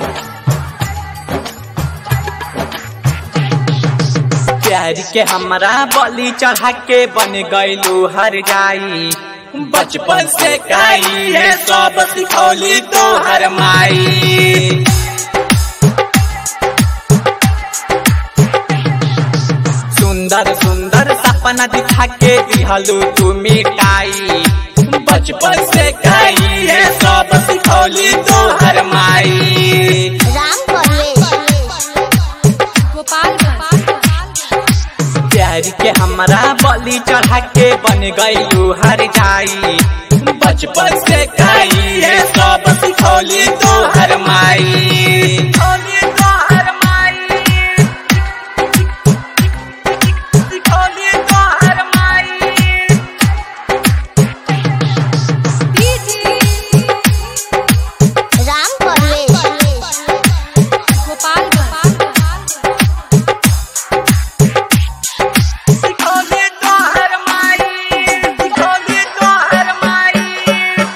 प्यार के हमरा बलि चढ़ा के बन गईलू हर जाई बचपन से काई है सब सिखौली तो हर माई सुंदर सुंदर सपना दिखा के दिहलू तू मिटाई बचपन से काई है सब सिखौली तो हर माई राम परवेश प्यार के हमरा बलि चढ़ा के बन गईलू हर जाई बचपन से काई है सब सिखौली तो हर माई सिखौली तो हर माई सिखौली तो हर माई राम परवेश सिखौली तो हर माई सिखौली तो हर माई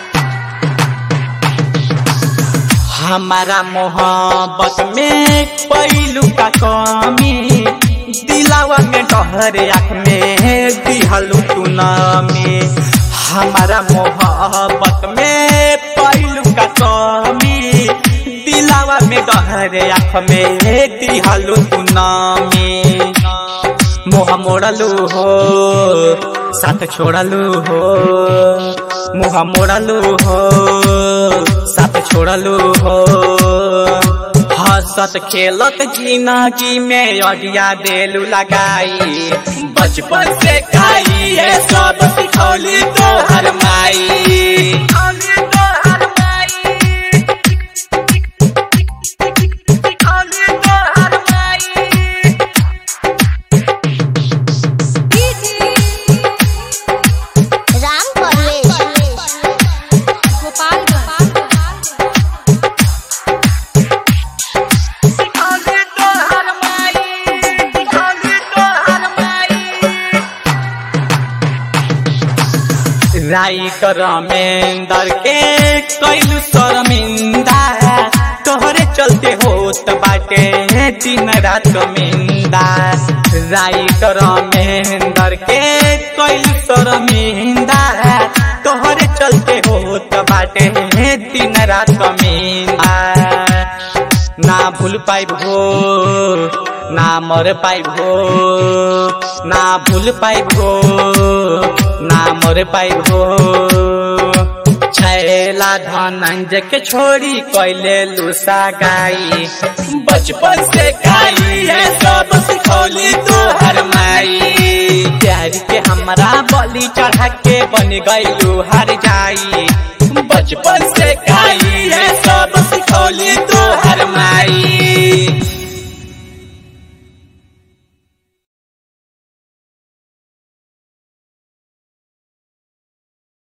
हमारा मोहब्बत में पैलू का कमी दिलावा में डहर आँख में दिहलू तू नामी हमारा मोहब्बत में पैलू का कमी दिलावा में डहर आँख में दिहलू तू नामी मोह मोड़लू हो साथ छोड़लू हो मुह मोड़लू हो साथ छोड़लू हो हंसत खेलत जिंदगी में अडिया देलू लगाई बचपन से खाई है सब सिखौली तो हर माई सिखौली तो हर माई सिखौली तो हर माई राम परवेश सिखौली तो हर माई सिखौली तो हर माई राई करमेंदर के कैलू शर्मिंदा तोहरे चलते होत बाटे दिन रात मिंदा राई करमेंदर के कैलू शर्मिंदा तोहरे चलते होत बाटे दिन रात मिंदा ना भूल पाइब हो ना मर पाइब हो ना भूल पाइब हो ना मर पाइब हो छैला धनंजय के छोड़ी कैले लूसा गाई बचपन से खाई है सब सिखौली तो हर माई प्यार के हमरा बलि चढ़ा के बन गईलू हर जाई बचपन